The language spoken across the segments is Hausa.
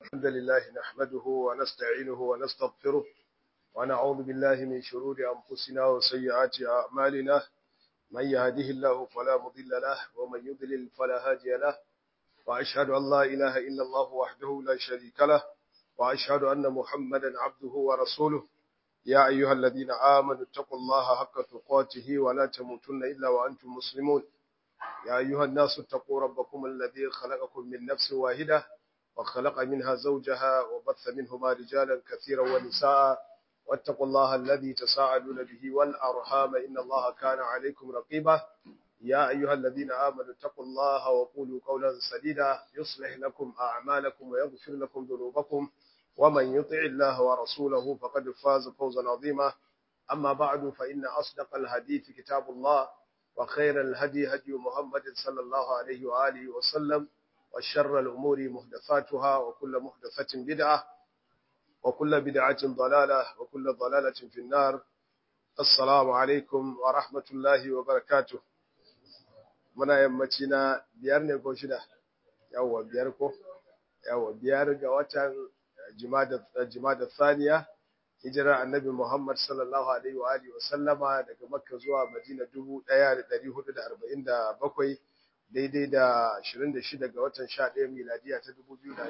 الحمد لله نحمده ونستعينه ونستغفره ونعوذ بالله من شرور أنفسنا وسيئات أعمالنا من يهده الله فلا مضل له ومن يضلل فلا هادي له وأشهد أن لا إله إلا الله وحده لا شريك له وأشهد أن محمدا عبده ورسوله يا أيها الذين آمنوا اتقوا الله حق تقاته ولا تموتن إلا وأنتم مسلمون يا أيها الناس اتقوا ربكم الذي خلقكم من نفس واحدة وخلق منها زوجها وبث منهما رجالا كثيرا ونساء واتقوا الله الذي تساءلون به والأرحام إن الله كان عليكم رقيبا يا أيها الذين آمنوا اتقوا الله وقولوا قولا سديدا يصلح لكم أعمالكم ويغفر لكم ذنوبكم ومن يطع الله ورسوله فقد فاز فوزا عظيما أما بعد فإن أصدق الحديث كتاب الله وخير الهدي هدي محمد صلى الله عليه وآله وسلم وشر الأمور محدثاتها وكل محدثة بدعة وكل بدعة ضلالة وكل ضلالة في النار السلام عليكم ورحمة الله وبركاته muna yammaci na biyar ne ko shida yawwa biyar ko yawwa biyar ga watan jimada thaniya hijirar annabi Muhammad sallallahu alaihi wa alihi wa sallama daga Makka zuwa Madina 1447 daidai da 26 ga watan 11 miladiya ta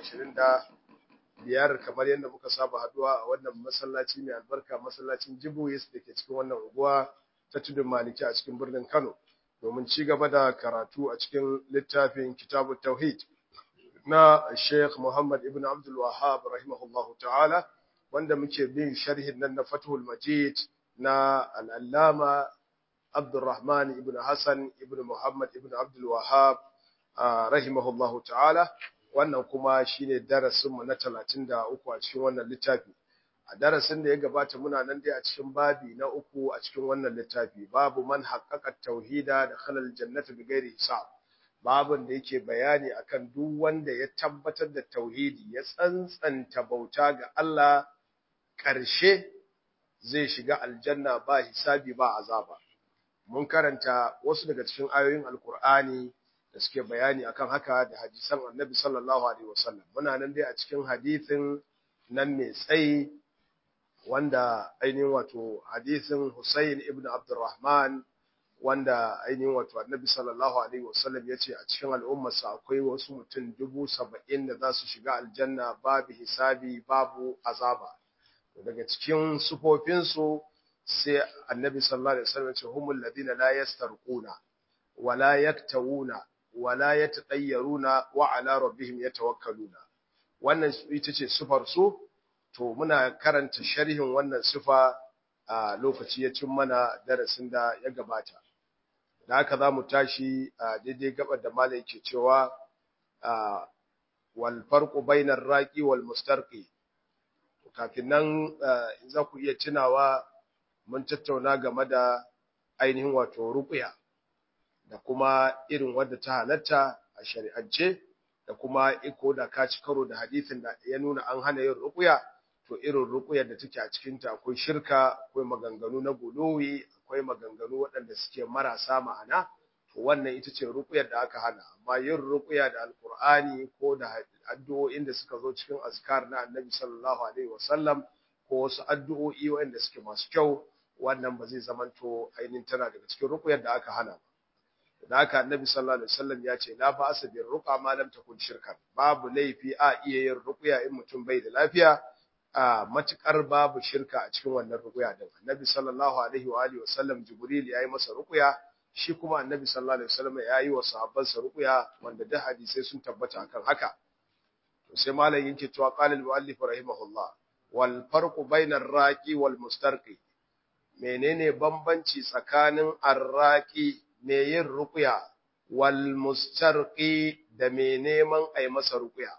2025 kamar yadda muka saba haduwa a wannan masallaci mai albarka masallacin Jibuwis da ke cikin wannan unguwa ta tudun Maliki a cikin birnin Kano domin ci gaba da karatu a cikin littafin Kitabut Tauhid na Sheikh Muhammad ibn Abdul Wahhab rahimahullahu ta'ala wanda muke bin sharhin nan na Fathul Majid na al-Allama Abdurrahman ibn Hassan ibn Muhammad ibn Abdul Wahhab rahimahullahu ta'ala wannan kuma shine darasin mu na 33 a cikin wannan littafi a darasin da ya gabata muna nan dai a cikin babi na uku a cikin wannan littafi babu man haqqaqa tauhida da khalal jannati bighairi hisab babin da yake bayani akan duk wanda ya tabbatar da tauhidi ya tsantsanta bauta ga Allah ƙarshe zai shiga aljanna ba hisabi ba azaba mun karanta wasu daga cikin ayoyin alkur'ani da suke bayani akan haka da hadisan annabi sallallahu alaihi wasallam muna nan dai a cikin hadisin nan mai tsayi wanda ainihin wato hadisin Hussein ibn Abdurrahman wanda ainihin wato annabi sallallahu alaihi wasallam ya ce a cikin al'ummarsa akwai wasu mutum dubu saba'in da za su shiga aljanna babu hisabi babu azaba daga cikin sufofinsu sai annabi sallallahu alaihi wasallam ya ce humul ladina la yastarquna wa la yaktawuna wa la yatatayyaruna wa ala rabbihim yatawakkaluna wannan ita ce sufar su to muna karanta sharhin wannan sifa a lokaci ya cin mana darasin da ya gabata da haka za mu tashi a daidai gabar da malai ke cewa wal farqu bainar raqi wal mustarqi kafin nan za ku iya tunawa mun tattauna game da ainihin wato ruqya da kuma irin wadda ta halatta a shari'ance da kuma iko da ka ci karo da hadisin da ya nuna an hana yin ruqya to irin ruqyar da take a cikin ta akwai shirka akwai maganganu na guluwi akwai maganganu waɗanda suke marasa ma'ana to wannan ita ce ruqyar da aka hana amma yin ruqya da alqur'ani ko da addu'o'in da suka zo cikin azkar na annabi sallallahu alaihi wasallam ko wasu addu'o'i waɗanda suke masu kyau wannan ba zai zamanto ainihin tana daga cikin ruqyar da aka hana ba da haka annabi sallallahu alaihi wasallam ya ce la ba'asa bir ruqa ma lam takun shirkan babu laifi a iya yin ruqya in mutum bai da lafiya a matukar babu shirka a cikin wannan ruqya din annabi sallallahu alaihi wa alihi wasallam jibril yayi masa ruqya shi kuma annabi sallallahu alaihi wasallam yayi wa sahabbansa ruqya wanda da hadisai sun tabbata akan haka to sai malam yake cewa qala al muallif rahimahullah wal farqu bainar raqi wal mustarqi menene bambanci tsakanin arraqi me yin ruqya wal mustarqi da me neman ai masa ruqya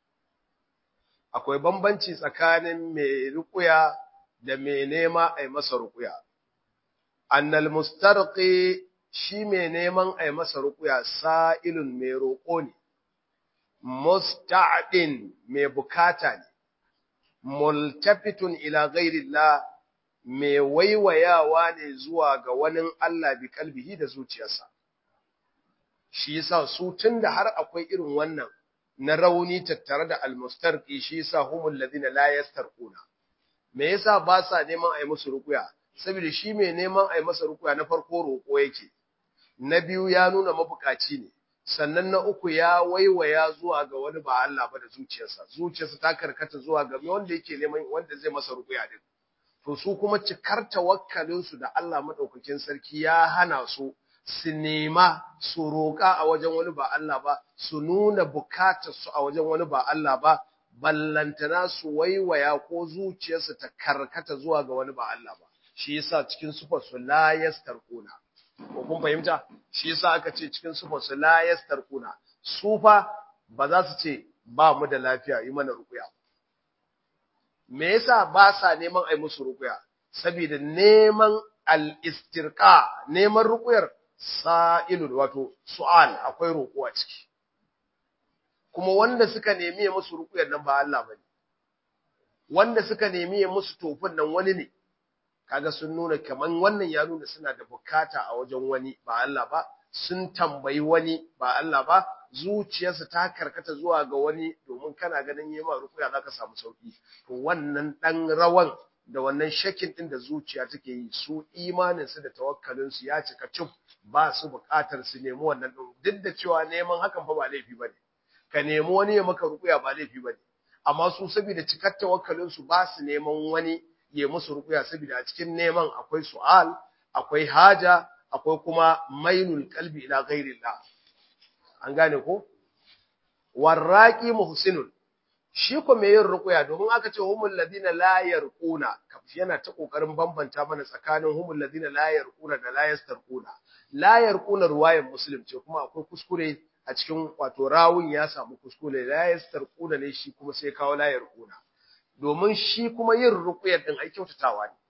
akwai bambanci tsakanin mai ruƙuya da mai nema a yi masa ruƙuya. Annal mustarqi shi mai neman a yi masa ruƙuya sa'ilun mai roƙo ne, musta'adin mai bukata ne, multafitun ila ghairillah mai waiwayawa ne zuwa ga wani Allah bi kalbihi da zuciyarsa. Shi yasa su tun da har akwai irin wannan na rauni tattare da almustarqi shi yasa humul ladina la yastarquna me yasa ba sa neman ai musu rukuya saboda shi mai neman ai masa rukuya na farko roko yake na biyu ya nuna mabukaci ne sannan na uku ya waiwaya zuwa ga wani ba Allah ba da zuciyarsa zuciyarsa ta karkata zuwa ga wanda yake neman wanda zai masa rukuya din to su kuma cikar tawakkalin su da Allah madaukakin sarki ya hana su su nema su roƙa a wajen wani ba Allah ba su nuna bukatar su a wajen wani ba Allah ba ballantana su waiwaya ko zuciyarsu ta karkata zuwa ga wani ba Allah ba shi yasa cikin sufar su la yastarquna ko kun fahimta shi yasa aka ce cikin sufar su la yastarquna su fa ba za su ce ba mu da lafiya yi mana rukuya me yasa ba sa neman ai musu rukuya saboda neman al-istirqa neman rukuyar sa'ilun wato su'al akwai roƙo a ciki kuma wanda suka nemi ya musu rukuyar nan ba Allah bane wanda suka nemi ya musu tofin nan wani ne kaga sun nuna kaman wannan ya nuna suna da bukata a wajen wani ba Allah ba sun tambayi wani ba Allah ba zuciyarsa ta karkata zuwa ga wani domin kana ganin yi ma rukuya zaka samu sauki to wannan dan rawan da wannan shakin din da zuciya take yi su imanin su da tawakkalin su ya cika cif ba su bukatar su nemi wannan din duk da cewa neman hakan fa ba laifi bane ka nemi wani ya maka rukuya ba laifi bane amma su saboda cikar tawakkalin su ba su neman wani ya musu rukuya saboda a cikin neman akwai su'al akwai haja akwai kuma mainul qalbi ila ghairillah an gane ko warraqi muhsinun shi ko me yin rukuya domin aka ce humul ladina la yarquna yana ta kokarin bambanta mana tsakanin humul ladina la yarquna da la yastarquna la yarquna ruwayan muslim ce kuma akwai kuskure a cikin wato rawun ya samu kuskure la yastarquna ne shi kuma sai kawo la yarquna domin shi kuma yin ruqyar din ai kyautatawa ne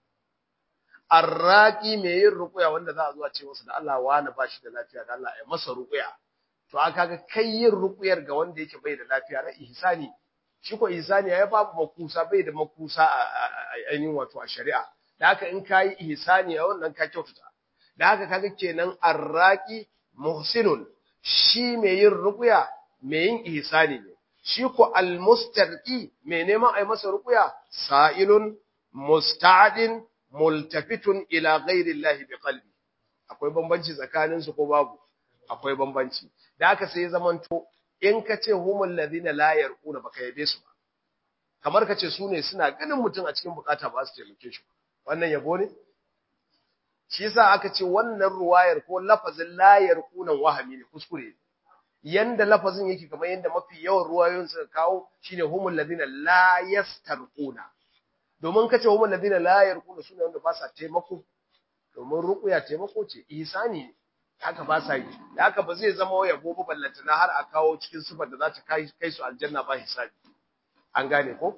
arraqi me yin ruqya wanda za a zo a ce masa da Allah wani ba shi da lafiya da Allah ya masa ruqya to aka ga kai yin ruqyar ga wanda yake bai da lafiya na ihsani shi ko ihsani ya babu makusa bai da makusa a ainihin wato a shari'a da haka in kai ihsani a wannan ka kyautata da haka kaga kenan arraqi muhsinun shi mai yin ruqya mai yin ihsani ne shi ko almustarqi mai neman ai masa ruqya sa'ilun musta'din multafitun ila ghairi Allah bi qalbi akwai bambanci tsakanin su ko babu akwai bambanci da haka sai zamanto in ka ce humul ladina la yarquna baka yabe su ba kamar ka ce su ne suna ganin mutum a cikin bukata ba su taimake shi wannan yabo ne shi yasa aka ce wannan ruwayar ko lafazin la yarquna wahami ne kuskure ne yanda lafazin yake kamar yanda mafi yawan ruwayoyin suka kawo shine humul ladina la yastarquna domin kace humul ladina la yarquna sune wanda ba sa taimako domin ruqya taimako ce ihsani haka ba sa yi da haka ba zai zama waya gobe ballanta na har a kawo cikin sifar da za ta kai kai su aljanna ba hisabi an gane ko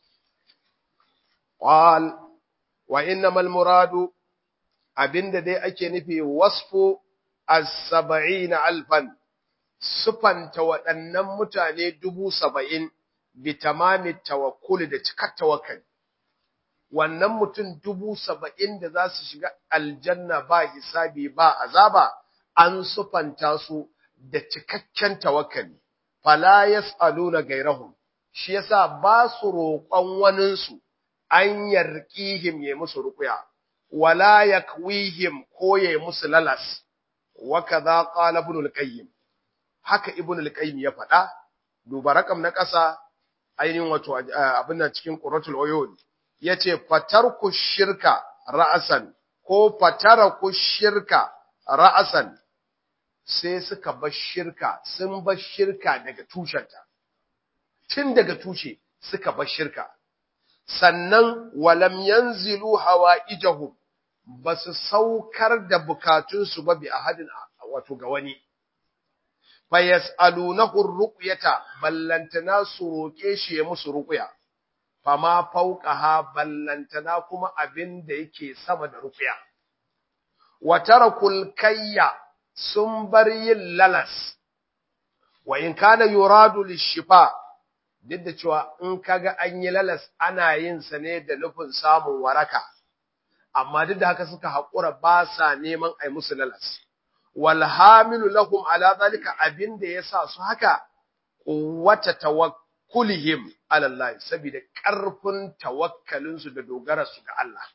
qal wa innamal muradu abinda dai ake nufi wasfu as-sab'ina alfan sufanta waɗannan mutane dubu saba'in bi tamami tawakkuli da cikar tawakkali wannan mutum dubu saba'in da za su shiga aljanna ba hisabi ba azaba an sufanta su da cikakken tawakkali fala yas'aluna gairahum shi yasa ba su roƙon waninsu an yarqihim ya musu ruqya wala yakwihim ko ya musu lalas wa kaza qala ibn al-qayyim haka ibn al-qayyim ya faɗa duba rakam na ƙasa ainihin wato abin nan cikin quratul uyun yace fatarku shirka ra'asan ko fataraku shirka ra'asan sai suka bar shirka sun bar shirka daga tushenta tun daga tushe suka bar shirka sannan walam yanzilu hawaijahum basu saukar da bukatunsu ba bi ahadin wato ga wani fayas'alunahu ruqyata ballantana su roke shi ya musu ruqya fama fawqaha ballantana kuma abin da yake sama da ruqya wa tarakul kayya sun bar yin lalas wa in kana yuradu lishifa duk da cewa in kaga an yi lalas ana yin sa ne da nufin samun waraka amma duk da haka suka haƙura ba sa neman ai musu lalas wal hamilu lahum ala zalika abinda yasa su haka quwwata tawakkulihim ala Allah saboda karfin tawakkalin su da dogara su ga Allah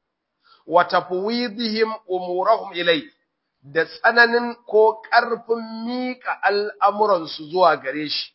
wa tafwidihim umurahum ilai da tsananin ko karfin mika al'amuran su zuwa gare shi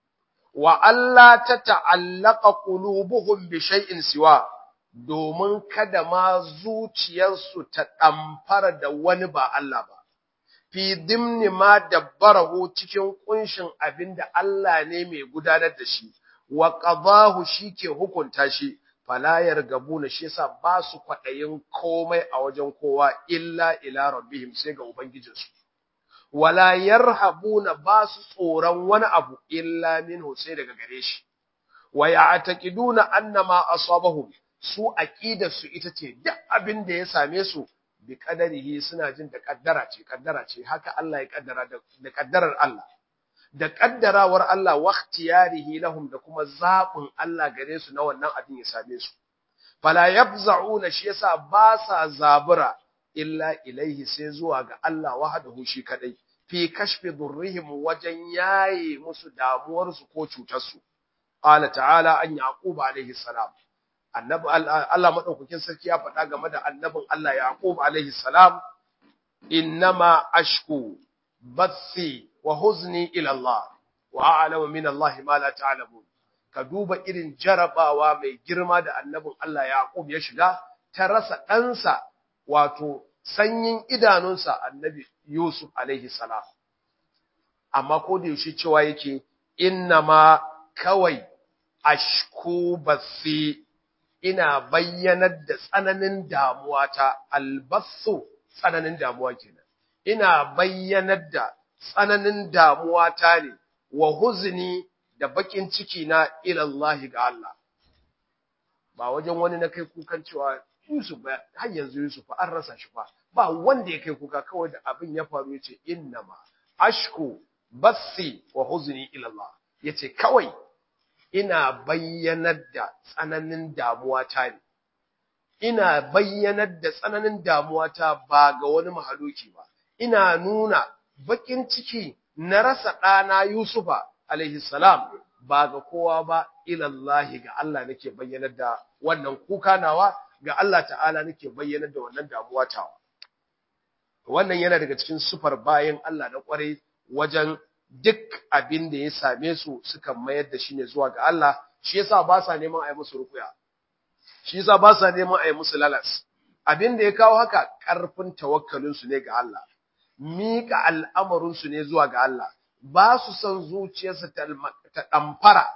wa Allah ta ta'allaka qulubuhum bi shay'in siwa domin kada ma zuciyarsu ta ɗamfara da wani ba Allah ba, fi dimni ma dabbarahu cikin ƙunshin abin da Allah ne mai gudanar da shi, wa ƙazahu shi ke hukunta shi, falayar gabu na shi yasa ba su kwaɗayin komai a wajen kowa illa ila rabbihim sai ga Ubangijinsu. Wala yarhabuna ba su tsoron wani abu illa minhu sai daga gare shi, wa ya'taqiduna annama asabahum su su ita ce duk abin da ya same su bi kadarihi suna jin da kaddara ce kaddara ce haka Allah ya kaddara da kaddarar Allah da kaddarawar Allah wa ikhtiyarihi lahum da kuma zabin Allah gare su na wannan abin ya same su fala yafza'una shi yasa ba sa zabura illa ilaihi sai zuwa ga Allah wahdahu shi kadai fi kashfi durrihim wajen yaye musu damuwar su ko cutar su qala ta'ala an yaqub alaihi salam annabi Allah madaukakin sarki ya faɗa game da annabin Allah Yaqub alaihi salam innama ashku bathi wa huzni ila Allah wa a'lamu min Allah ma la ta'lamun ka duba irin jarabawa mai girma da annabin Allah Yaqub ya shiga ta rasa ɗansa wato sanyin idanunsa annabi Yusuf alaihi salam amma ko da yaushe cewa yake innama kawai ashku bathi ina bayyanar da tsananin damuwa ta albasu tsananin damuwa kenan ina bayyanar da tsananin damuwa ta ne wa huzni da bakin ciki na ilallahi ga Allah ba wajen wani na kai kukan cewa Yusuf ba har yanzu Yusuf an rasa shi fa ba wanda ya kai kuka kawai da abin ya faru yace innama ashku basi wa huzni ilallah yace kawai ina bayyanar da tsananin damuwata ne, ina bayyanar da tsananin damuwata ba ga wani mahaluki ba, ina nuna bakin ciki na rasa ɗana Yusufa salam ba ga kowa ba ilallahi ga Allah nake bayyanar da wannan kuka nawa ga Allah ta'ala nake bayyanar da wannan damuwatawa. Wannan yana daga cikin sufar bayan Allah na ƙwarai wajen duk abin da ya same su suka mayar da shi ne zuwa ga Allah shi yasa ba sa neman a yi musu rukuya shi yasa ba sa neman a yi musu lalas abin da ya kawo haka ƙarfin tawakkalin su ne ga Allah miƙa al'amarin su ne zuwa ga Allah ba su san zuciyarsu ta ɗamfara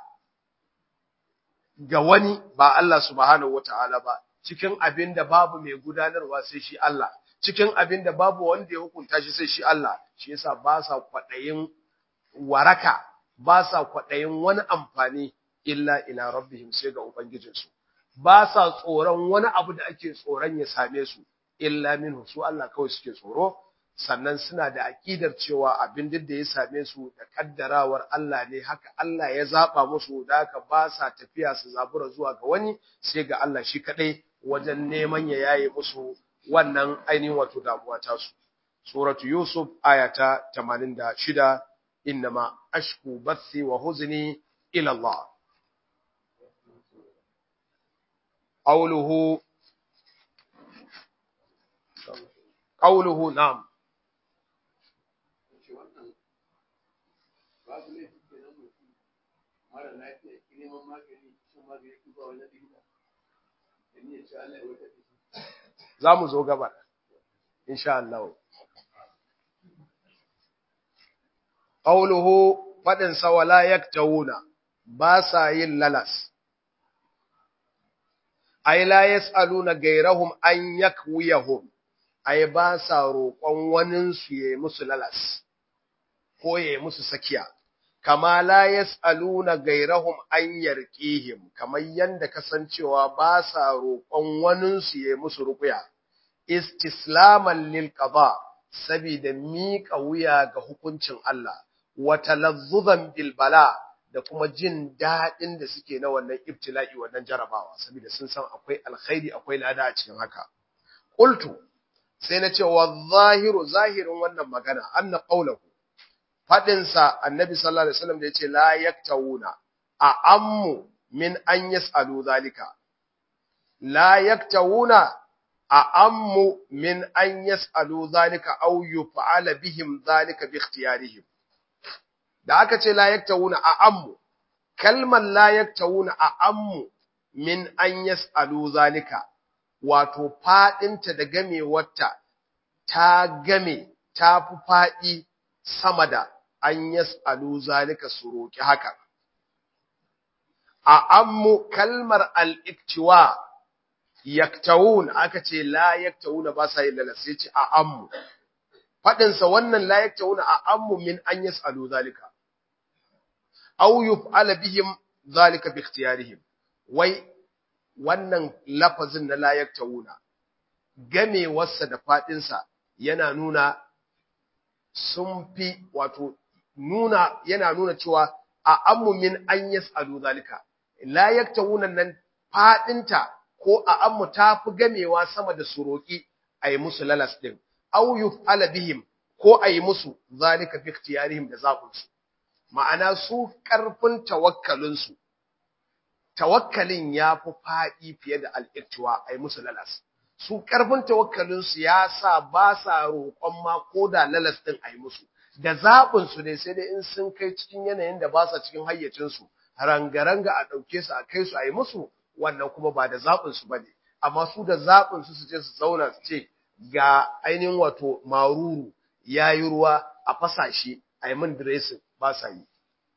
ga wani ba Allah subhanahu wata'ala ba cikin abin da babu mai gudanarwa sai shi Allah cikin abin da babu wanda ya hukunta shi sai shi Allah shi yasa ba sa kwaɗayin waraka ba sa kwaɗayin wani amfani illa ila rabbihim sai ga ubangijinsu ba sa tsoron wani abu da ake tsoron ya same su illa minhu su Allah kawai suke tsoro sannan suna da aƙidar cewa abin duk da ya same su da kaddarawar Allah ne haka Allah ya zaba musu da haka ba sa tafiya su zabura zuwa ga wani sai ga Allah shi kadai wajen neman ya yaye musu wannan ainihin wato damuwa ta su suratu yusuf ayata 86 innama ashku bathi wa huzni ila Allah qawluhu qawluhu na'am za mu zo gaba insha Allah qawluhu fadin sa wala yaktawuna ba sa yin lalas ay la yasaluna gairahum an yakwiyahum ay ba sa roƙon wanin su yayi musu lalas ko yayi musu sakiya kama la yas'aluna gairahum an yarqihim kamar yanda kasancewa ba sa roƙon wanin su yayi musu ruqya istislaman lil qada sabida miƙa wuya ga hukuncin Allah wa talazzuzan bil bala da kuma jin daɗin da suke na wannan ibtila'i wannan jarabawa saboda sun san akwai alkhairi akwai lada a cikin haka qultu sai na ce wa zahiru zahirin wannan magana anna qawluhu faɗinsa annabi sallallahu alaihi wasallam da ya ce la yaktawuna a ammu min an yas'alu zalika la yaktawuna a ammu min an yas'alu zalika aw yuf'ala bihim zalika bi ikhtiyarihim da aka ce la yaktawuna a ammu kalmar la yaktawuna a ammu min an yas'alu zalika wato fadinta da gamewarta ta game ta fi fadi sama da an yas'alu zalika su roki haka a ammu kalmar al-iktiwa yaktawun aka ce la yaktawuna ba sa yin lalas sai ce a ammu fadin sa wannan la yaktawuna a ammu min an yas'alu zalika aw yuf'ala bihim zalika bi ikhtiyarihim wai wannan lafazin na la yaktawuna gamewarsa da fadin sa yana nuna sun fi wato nuna yana nuna cewa a ammu min an yas'alu zalika la yaktawuna nan fadinta ko a ammu ta fi gamewa sama da su roƙi a yi musu lalas ɗin, au yuf'ala bihim ko a yi musu zalika bi ikhtiyarihim da zaɓinsu. Ma'ana su ƙarfin tawakkalinsu, tawakkalin ya fi faɗi fiye da al'irtuwa a yi musu lalas. Su ƙarfin tawakkalinsu ya sa ba sa roƙon ma ko da lalas ɗin a yi musu. Da zaɓinsu ne sai dai in sun kai cikin yanayin da ba sa cikin hayyacinsu, ranga-ranga a ɗauke su a kai su a yi musu, wannan kuma ba da zaɓinsu ba ne, amma su da zaɓinsu su je su zauna su ce ga ainihin wato maruru ya yi ruwa a fasashe a yi min diresin ba sa yi.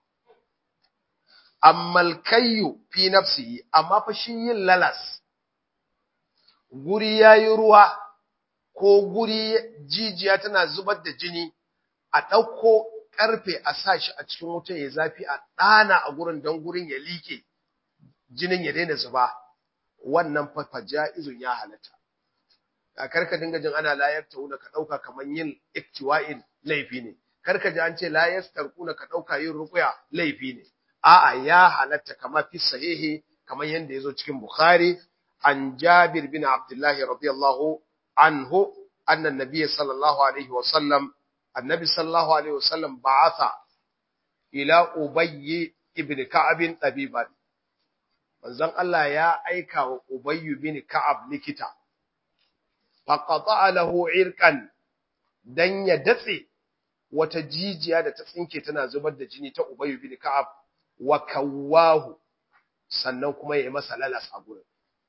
Ammal kayyu fi nafsihi, amma fa shi yin lalas, guri ya yi ruwa ko guri jijiya tana zubar da jini, a ɗauko ƙarfe a sa shi a cikin wuta ya zafi a ɗana a gurin don gurin ya liƙe. jinin ya daina zuba wannan fa ja'izun ya halatta a karka dinga jin ana layar tauna ka dauka kaman yin iktiwa'in laifi ne karka ji an ce la yastarquna ka dauka yin ruqya laifi ne a'a ya halatta kama fi sahihi kaman yanda yazo cikin bukhari an jabir bin abdullah radiyallahu anhu anna an-nabiy sallallahu alaihi wa sallam annabi sallallahu alaihi wa sallam ba'atha ila ubayy ibn ka'ab tabiban manzon Allah ya aika wa Ubayyu bin Ka'ab likita faqata lahu irqan dan ya datse wata jijiya da ta tsinke tana zubar da jini ta Ubayyu bin Ka'ab wa kawahu sannan kuma ya yi masa lalas a gurin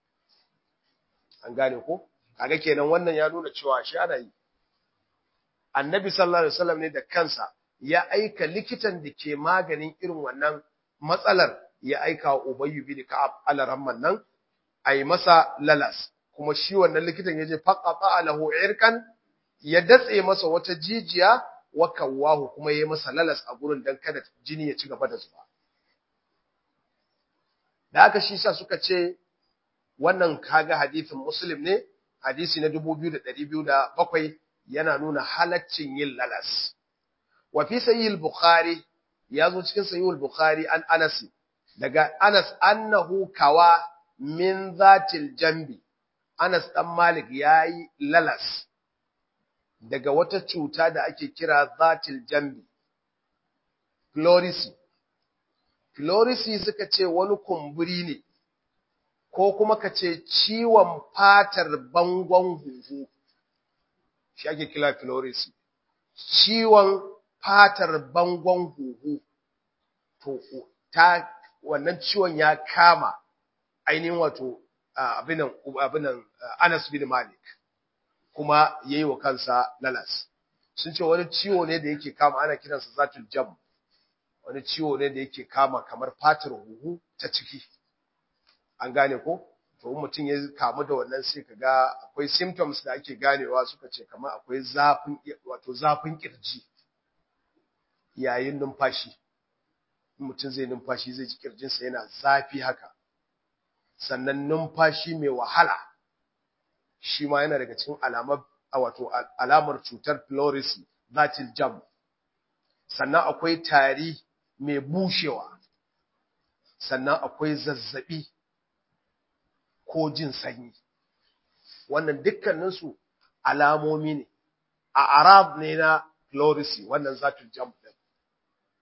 an gane ko kaga kenan wannan ya nuna cewa shi ana yi Annabi sallallahu alaihi wasallam ne da kansa ya aika likitan da ke maganin irin wannan matsalar ya aika wa Ubayyu bin Ka'ab alaramman nan ai masa lalas kuma shi wannan likitan yaje faqata lahu irkan ya datse masa wata jijiya wa kawahu kuma yayi masa lalas a gurin dan kada jini ya ci gaba da zuba da haka shi sa suka ce wannan kaga hadisin Muslim ne hadisi na 2207 yana nuna halaccin yin lalas wa fi sahih al-bukhari yazo cikin sahih al-bukhari an Anas daga Anas annahu kawa min zatil jambi Anas dan Malik yayi lalas daga wata cuta da ake kira zatil jambi pleurisy pleurisy suka ce wani kumburi ne ko kuma ka ce ciwon fatar bangon huhu shi ake kira pleurisy ciwon fatar bangon huhu to ta wannan ciwon ya kama ainihin wato abinan abinan Anas bin Malik kuma yayi wa kansa lalas sun ce wani ciwo ne da yake kama ana kiransa zatul jam wani ciwo ne da yake kama kamar fatar huhu ta ciki an gane ko to mutum ya kamu da wannan sai kaga akwai symptoms da ake ganewa suka ce kamar akwai zafin wato zafin kirji yayin numfashi mutum zai numfashi zai ji kirjinsa yana zafi haka sannan numfashi mai wahala shi ma yana daga cikin alamar wato alamar cutar pleurisy zatil jam sannan akwai tari mai bushewa sannan akwai zazzabi ko jin sanyi wannan dukkaninsu alamomi ne a arab ne na pleurisy wannan zatul jam din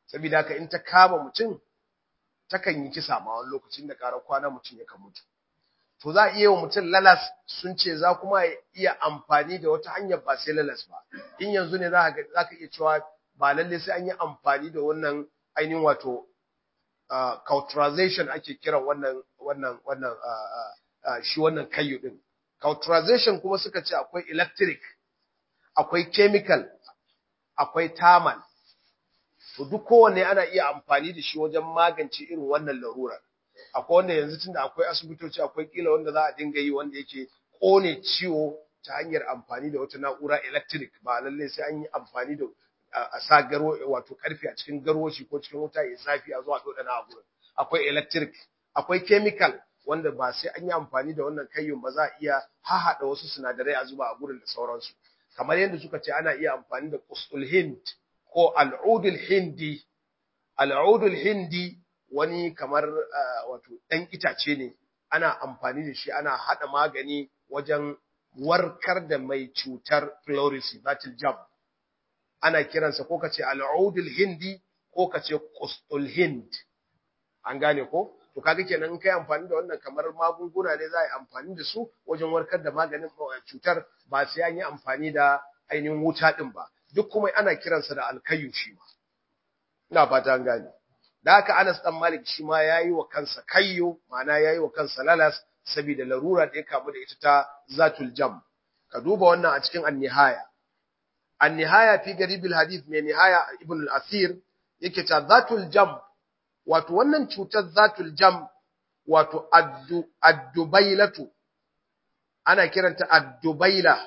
saboda haka in ta kama mutum takan yi kisa ma wani lokacin da ƙarar kwana mutum ya kan mutu to za a iya wa mutum lalas sun ce za kuma iya amfani da wata hanyar ba sai lalas ba in yanzu ne za ka iya cewa ba lalle sai an yi amfani da wannan ainihin wato cauterization ake kiran wannan wannan wannan shi wannan kayu din cauterization kuma suka ce akwai electric akwai chemical akwai thermal to duk kowanne ana iya amfani da shi wajen magance irin wannan larurar akwai wanda yanzu tunda akwai asibitoci akwai kila wanda za a dinga yi wanda yake kone ciwo ta hanyar amfani da wata na'ura electric ba lalle sai an yi amfani da a sa garo wato karfe a cikin garwashi ko cikin wuta ya zafi a zuwa dodana a gurin akwai electric akwai chemical wanda ba sai an yi amfani da wannan kayyun ba za a iya hahada wasu sinadarai a zuba a gurin da sauransu kamar yadda suka ce ana iya amfani da qustul hind ko al'udul hindi al'udul hindi wani kamar wato ɗan itace ne ana amfani da shi ana haɗa magani wajen warkar da mai cutar pleurisy batil jam ana kiransa ko kace al'udul hindi ko kace qustul hind an gane ko to kaga kenan in kai amfani da wannan kamar magunguna ne za a yi amfani da su wajen warkar da maganin cutar ba sai an yi amfani da ainihin wuta din ba duk kuma ana kiransa da alkayu shi ma ina fata an gane da haka Anas dan Malik shi ma yayi wa kansa kayyo ma'ana yayi wa kansa lalas saboda larura da ya kamu da ita ta zatul jam ka duba wannan a cikin an-nihaya an-nihaya fi garibil hadith mai nihaya ibn al-asir yake ta zatul jam wato wannan cutar zatul jam wato addubailatu ana kiranta addubaila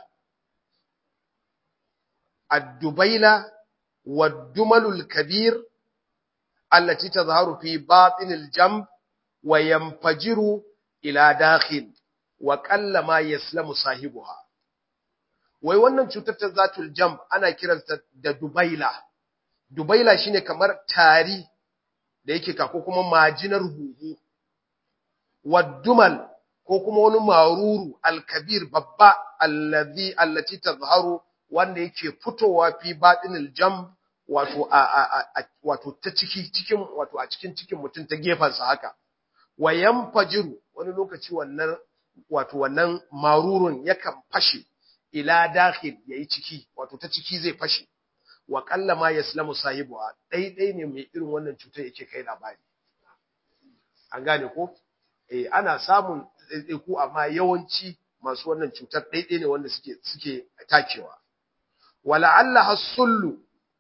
addubaila waddumalul kabir allati tazharu fi batinil jamb wa yanfajiru ila dakhil wa qallama yaslamu sahibuha wai wannan cutar ta zatul jamb ana kiranta da dubaila dubaila shine kamar tari da yake ka ko kuma majinar huhu waddumal ko kuma wani maruru alkabir babba allazi allati tazharu wanda yake fitowa fi batinil jamb wato a wato ta ciki cikin wato a cikin cikin mutum ta gefansa haka wayan fajiru wani lokaci wannan wato wannan marurun yakan fashe ila dakhil yayi ciki wato ta ciki zai fashe wa qalla ma yaslamu sahibuha dai dai ne mai irin wannan cutar yake kai labari an gane ko eh ana samun ku amma yawanci masu wannan cutar dai dai ne wanda suke suke takewa wala alla hasullu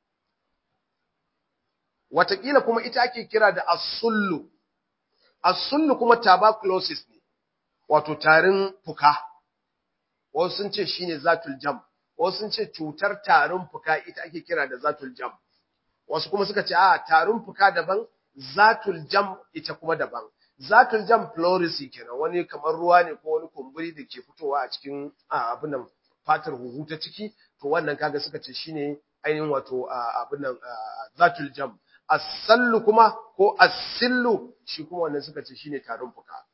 watakila kuma ita ake kira da asullu asullu kuma tuberculosis ne wato tarin fuka wasu sun ce shine zatul jam wasu sun ce cutar tarin fuka ita ake kira da zatul jam wasu kuma suka ce a tarin fuka daban zatul jam ita kuma daban zatul jam pleurisy kenan wani kamar ruwa ne ko wani kumburi da ke fitowa a cikin abin nan fatar huhu ta ciki to wannan kaga suka ce shine ainihin wato abin nan zatul jam asallu kuma ko asillu shi kuma wannan suka ce shine tarin fuka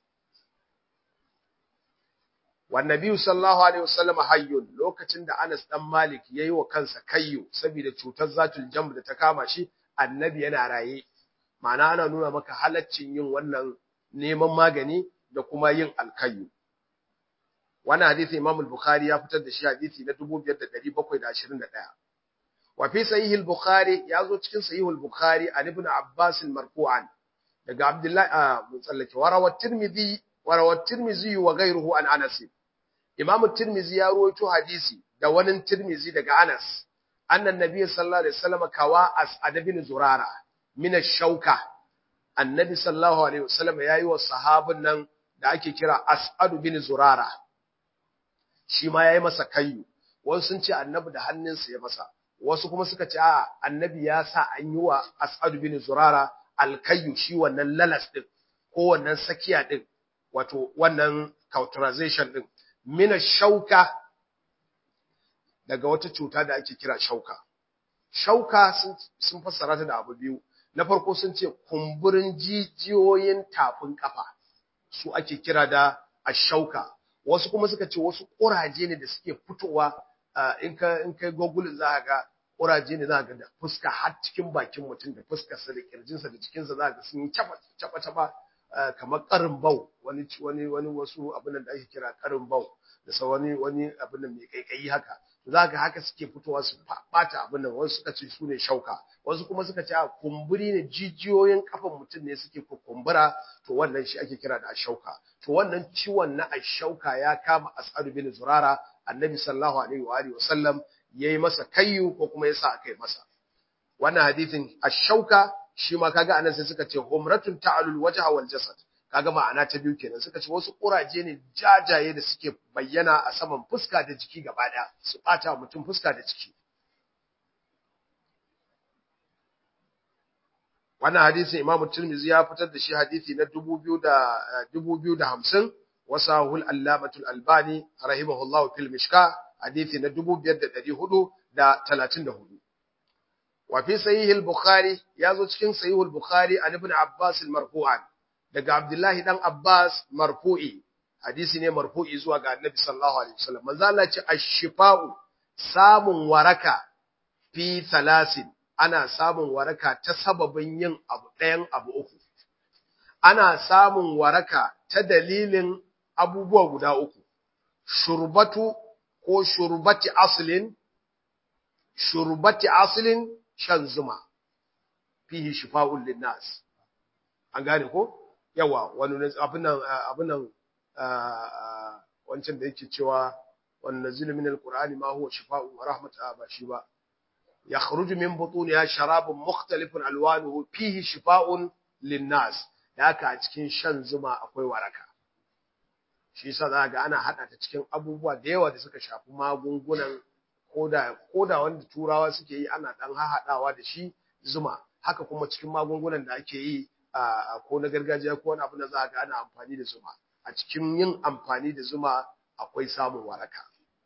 wannabi sallallahu alaihi wasallam hayyun lokacin da Anas dan Malik yayi wa kansa kayyo saboda cutar zatul jamb da ta kama shi annabi yana raye ma'ana ana nuna maka halaccin yin wannan neman magani da kuma yin alkayyo wannan hadisi Imam al-Bukhari ya fitar da shi hadisi na 5721 wa fi sahih al-Bukhari yazo cikin sahih al-Bukhari an ibn Abbas marfu'an daga Abdullah mun tsallake warawa Tirmidhi warawa Tirmidhi wa ghayruhu an Anas Imam Tirmidhi ya rawaito hadisi da wani Tirmidhi daga Anas annan nabiy sallallahu alaihi wasallam kawa as'ad bin Zurara min ash-shauka annabi sallallahu alaihi wasallam yayi wa sahabin nan da ake kira As'ad bin Zurara shi ma yayi masa kayyu wasu sun ce annabi da hannunsa ya masa wasu kuma suka ce a annabi ya sa an yi wa As'ad bin Zurara alkayyu shi wannan lalas din ko wannan sakiya din wato wannan cauterization din mina shauka daga wata cuta da ake kira shauka shauka sun, sun fassara ta da abu biyu na farko sun ce kumburin jijiyoyin tafin kafa su ake kira da ashauka wasu kuma suka ce wasu kuraje ne da suke fitowa in ka in kai google za ga kuraje ne za ga da fuska har cikin bakin mutum da fuskarsa da kirjinsa da cikinsa za ga sun yi caba caba kamar karin bau wani wani wani wasu abin da ake kira karin bau da sa wani wani abin da mai kaikayi haka za ga haka suke fitowa su bata abin nan wasu suka ce su ne shauka wasu kuma suka ce a kumburi ne jijiyoyin kafan mutum ne suke kumbura to wannan shi ake kira da ashauka to wannan ciwon na ashauka ya kama as'adu bin zurara annabi sallallahu alaihi wa alihi wasallam yayi masa kayyu ko kuma yasa akai masa wannan hadisin ashauka shi ma kaga anan sai suka ce umratun ta'alul wajha wal jasad kaga ma'ana ta biyu kenan suka ce wasu kuraje ne jajaye da suke bayyana a saman fuska da jiki gaba daya su bata mutum fuska da jiki wannan hadisin Imam Tirmidhi ya fitar da shi hadisi na 2050 wasahul allamatul albani rahimahullahu fil mishka hadisi na 5434 wa fi sahih al-bukhari yazo cikin sahih al-bukhari an ibn abbas al-marfu'an daga abdullahi dan abbas marfu'i hadisi ne marfu'i zuwa ga annabi sallallahu alaihi wasallam manzo Allah ce ash-shifa'u samun waraka fi thalasin ana samun waraka ta sababin yin abu ɗayan abu uku ana samun waraka ta dalilin abubuwa guda uku shurbatu ko shurbati aslin shurbati aslin shan zuma fihi shifa'un linnas an gane ko yawa wani abin nan abin nan wancan da yake cewa wannan nazilu min alqur'ani ma huwa shifa'un wa rahmatun ba shi ba yakhruju min butuniha sharabun mukhtalifun alwanuhu fihi shifa'un linnas haka a cikin shan zuma akwai waraka shi yasa za ga ana hada ta cikin abubuwa da yawa da suka shafi magungunan koda koda wanda turawa suke yi ana dan hahadawa da shi zuma haka kuma cikin magungunan da ake yi a ko na gargajiya ko wani abu da za ga ana amfani da zuma a cikin yin amfani da zuma akwai samun waraka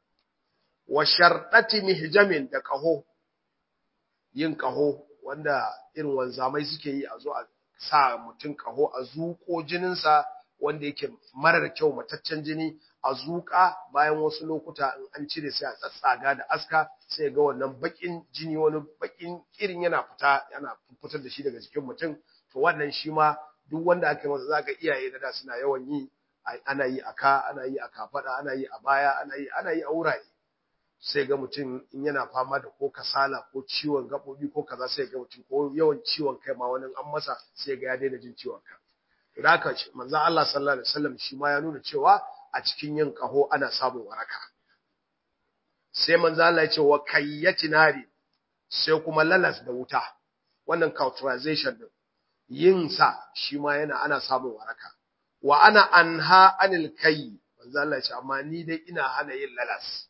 wa sharɗati mihjamin da ƙaho yin ƙaho wanda irin wanzamai suke yi a zo a sa mutum ƙaho a zuƙo jininsa wanda yake marar kyau mataccen jini a zuƙa bayan wasu lokuta in an cire sai a tsatsaga da aska sai ga wannan baƙin jini wani baƙin irin yana fita yana fitar da shi daga jikin mutum to wannan shi ma duk wanda aka yi masa za ga iyaye da da suna yawan yi ana yi a ka ana yi a kafaɗa ana yi a baya ana yi ana yi a wurare sai ga mutum in yana fama da ko kasala ko ciwon gaɓoɓi ko kaza sai ga mutum ko yawan ciwon kai ma wani an masa sai ga ya daina jin ciwon kai da haka manzo Allah sallallahu alaihi wasallam shi ma ya nuna cewa a cikin yin kaho ana samun waraka sai manzo Allah ya ce wa kayyati nari sai kuma lalas da wuta wannan cauterization din yin sa shi ma yana ana samun waraka wa ana anha anil kai manzo Allah ya ce amma ni dai ina hana yin lalas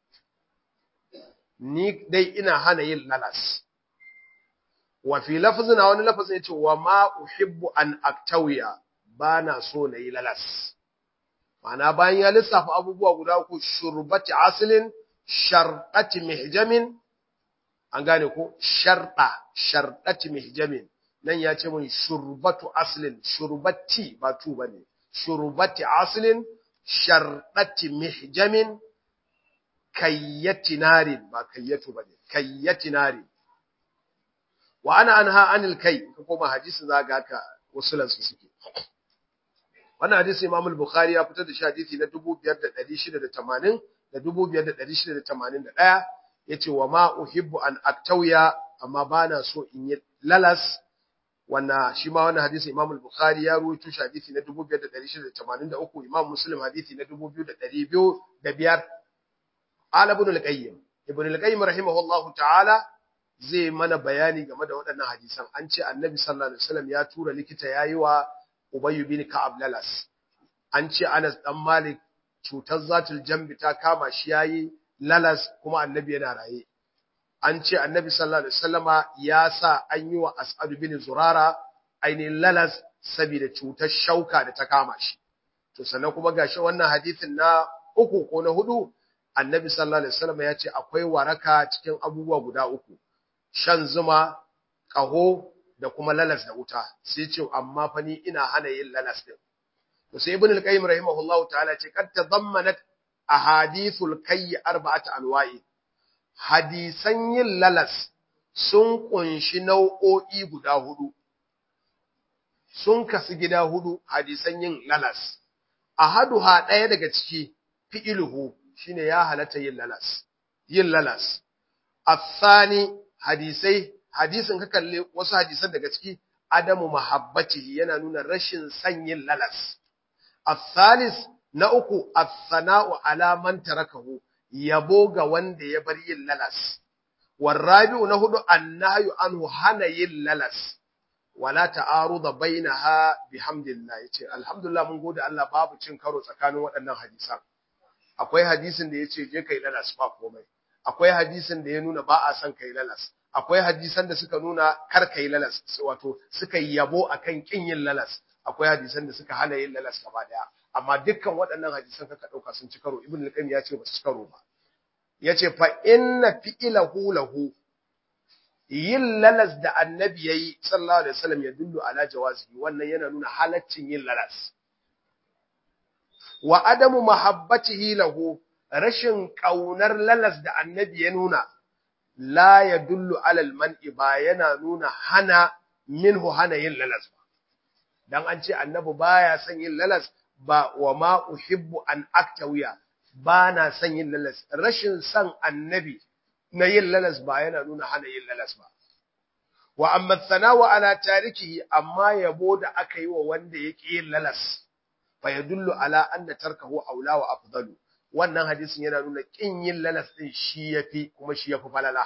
ni dai ina hana yin lalas wa fi lafzin a wani lafazin yace wa ma uhibbu an aktawiya bana so na yi lalas ma'ana bayan ya lissafa abubuwa guda uku shurbati aslin sharqati mihjamin an gane ko sharda sharqati mihjamin nan ya ce mun shurbatu aslin shurbati ba tu bane shurbati aslin sharqati mihjamin kayyati narin ba kayyatu bane kayyati narin wa ana anha anil kai ka koma hadisi za ga haka usulan su suke wannan hadisi Imam al-Bukhari ya fitar da shi hadisi na 5680 da 5681 yace wa ma uhibbu an aktawiya amma bana so in yi lalas wannan shi ma wannan hadisi Imam al-Bukhari ya ruwaito shi hadisi na 5683 Imam Muslim hadisi na 2205 Ala ibn al-Qayyim Ibn al-Qayyim rahimahullahu ta'ala zai mana bayani game da waɗannan hadisan an ce annabi sallallahu alaihi wasallam ya tura likita yayi wa Ubay bin Ka'ab lalas an ce Anas dan Malik cutar zatul jambi ta kama shi yayi lalas kuma annabi yana raye an ce annabi sallallahu alaihi wasallama ya sa an yi wa As'ad bin Zurara ainihin lalas saboda cutar shauka da ta kama shi to sannan kuma gashi wannan hadisin na uku ko na hudu annabi sallallahu alaihi wasallama ya ce akwai waraka cikin abubuwa guda uku shan zuma, ƙaho da kuma lalas da wuta, sai ce, amma fa ni ina hana yin lalas ɗin. To sai Ibn al-Qayyim rahimahullah ta'ala ce, kad tazammanat ahadithul kayyi arba'at anwa'i. hadisan yin lalas sun kunshi nau'o'i guda hudu sun kasu gida hudu hadisan yin lalas ahaduha ɗaya daga ciki fi'iluhu shine ya halatta yin lalas yin lalas afani hadisai hadisin ka kalle wasu hadisan daga ciki adamu mahabbatihi yana nuna rashin son yin lalas asalis na uku as-sana'u ala man tarakahu yabo ga wanda ya bar yin lalas warabi'u na hudu annahyu anhu hana yin lalas wala ta'aruda bainaha bihamdillah yace alhamdulillah mun gode Allah babu cin karo tsakanin waɗannan hadisan akwai hadisin da yace je kai lalas ba komai akwai hadisin da ya nuna ba a son kai lalas akwai hadisan da suka nuna kar kai lalas wato suka yabo akan kin yin lalas akwai hadisan da suka hana yin lalas gaba daya amma dukkan waɗannan hadisan kaka dauka sun ci karo ibn al-qayyim ya ce ba su ci karo ba yace fa inna fi'lahu lahu yin lalas da annabi yayi sallallahu alaihi wasallam ya dullu ala jawazihi wannan yana nuna halaccin yin lalas wa adamu mahabbatihi lahu rashin kaunar lalas da annabi ya nuna la yadullu ala al-man'i ba yana nuna hana minhu hana yin lalas ba dan an ce annabi baya son yin lalas ba wa ma uhibbu an aktawiya ba na son yin lalas rashin son annabi na yin lalas ba yana nuna hana yin lalas ba wa amma thanawa ala tarikihi amma yabo da aka yi wa wanda yake yin lalas fa yadullu ala anna tarkahu aula wa afdalu wannan hadisin yana nuna kin yin lalas din shi yafi kuma shi yafi falala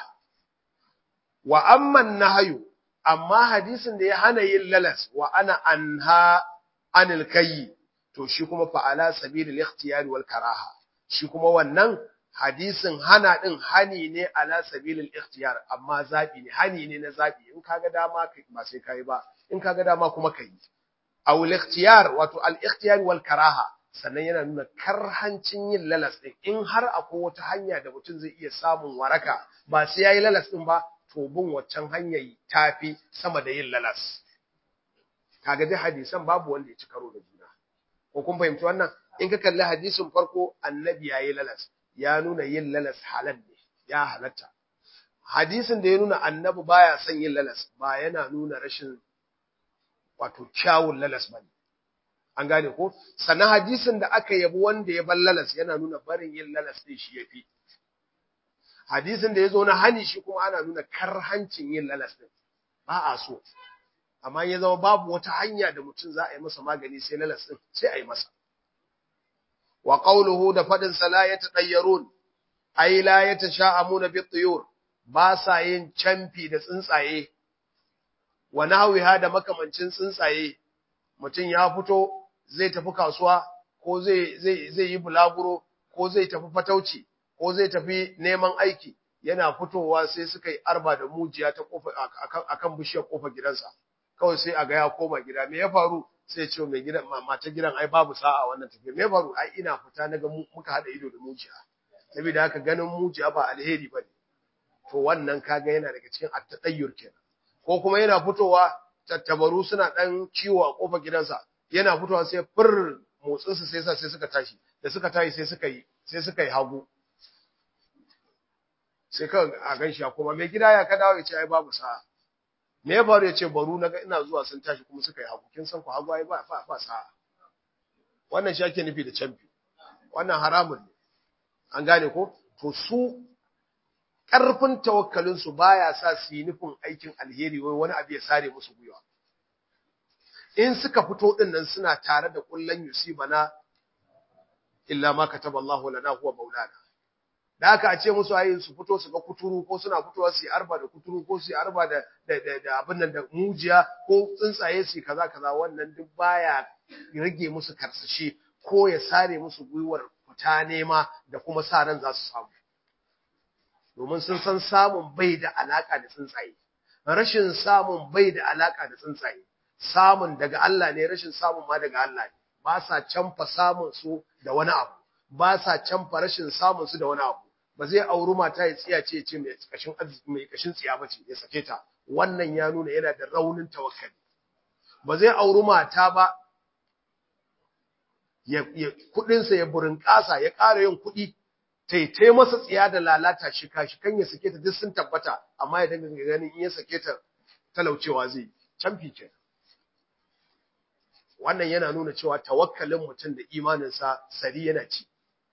wa amma nahyu amma hadisin da ya hana yin lalas wa ana anha anil kayyi to shi kuma fa ala sabilil ikhtiyari wal karaha shi kuma wannan hadisin hana din hani ne ala sabilil ikhtiyar amma zabi ne hani ne na zabi in kaga dama kai ba sai kai ba in kaga dama kuma kai aw al ikhtiyar wato al ikhtiyar wal karaha sannan yana nuna karhancin yin lalas din in har akwai wata hanya da mutum zai iya samun waraka ba sai yayi lalas din ba to bin waccan hanyar tafi sama da yin lalas kaga dai hadisan babu wanda ya ci karo da juna ko kun fahimci wannan in ka kalli hadisin farko annabi yayi lalas ya nuna yin lalas halal ne ya halatta hadisin da ya nuna annabi baya son yin lalas ba yana nuna rashin wato kyawun lalas bane an gane ko sannan hadisin da aka yabi wanda ya bar lalas yana nuna barin yin lalas din shi yafi hadisin da ya zo na hani shi kuma ana nuna karhancin yin lalas din ba a so amma ya zama babu wata hanya da mutum za a yi masa magani sai lalas din sai a yi masa wa qawluhu da fadin sala ya tadayyarun ay la yatasha'amuna bi tuyur ba sa yin camfi da tsuntsaye wa nahwiha da makamancin tsuntsaye mutum ya fito zai tafi kasuwa ko zai zai zai yi bulaguro ko zai tafi fatauci ko zai tafi neman aiki yana fitowa sai suka yi arba da mujiya ta kofa akan bishiyar kofar gidansa kawai sai a ga ya koma gida me ya faru sai ce mai gidan mata gidan ai babu sa'a wannan tafiya me ya faru ai ina fita naga muka hada ido da mujiya saboda haka ganin mujiya ba alheri bane to wannan kaga yana daga cikin at-tadayyur kenan ko kuma yana fitowa tattabaru suna dan ciwo a kofar gidansa yana fitowa sai fur motsin su sai sa sai suka tashi da suka tashi sai suka yi sai suka yi hagu sai ka a ganshi ya koma mai gida ya ka dawo ya ce ai babu sa'a me ya faru ya ce baru naga ina zuwa sun tashi kuma suka yi hagu kin san ku hagu ai ba ba ba sa'a wannan shi ake nufi da champion wannan haramun ne an gane ko to su ƙarfin tawakkalin su baya sa su yi nufin aikin alheri wai wani abu ya sare musu gwiwa in suka fito din nan suna tare da kullan yusibana illa ma kataballahu lana huwa maulana da aka a ce musu ayi su fito su ga kuturu ko suna fitowa su yi arba da kuturu ko su yi arba da da da abin nan da mujiya ko tsuntsaye su kaza kaza wannan duk baya rage musu karsashi ko ya sare musu gwiwar fita nema da kuma sa ran za su samu domin sun san samun bai da alaka da tsuntsaye rashin samun bai da alaka da tsuntsaye samun daga Allah ne rashin samun ma daga Allah ne ba sa canfa samun su da wani abu ba sa canfa rashin samun su da wani abu ba zai auri mata ya tsiya ce ce mai kashin mai kashin tsiya bace ya sake ta wannan ya nuna yana da raunin tawakkali ba zai auri mata ba ya, ya kudin sa ya burin kasa ya ƙara yin kudi taitai masa tsiya da lalata shika shikan ya sake ta duk sun tabbata amma ya dinga ganin in ya sake ta talaucewa zai canfi ke wannan yana nuna cewa tawakkalin mutum da imaninsa sari yana ci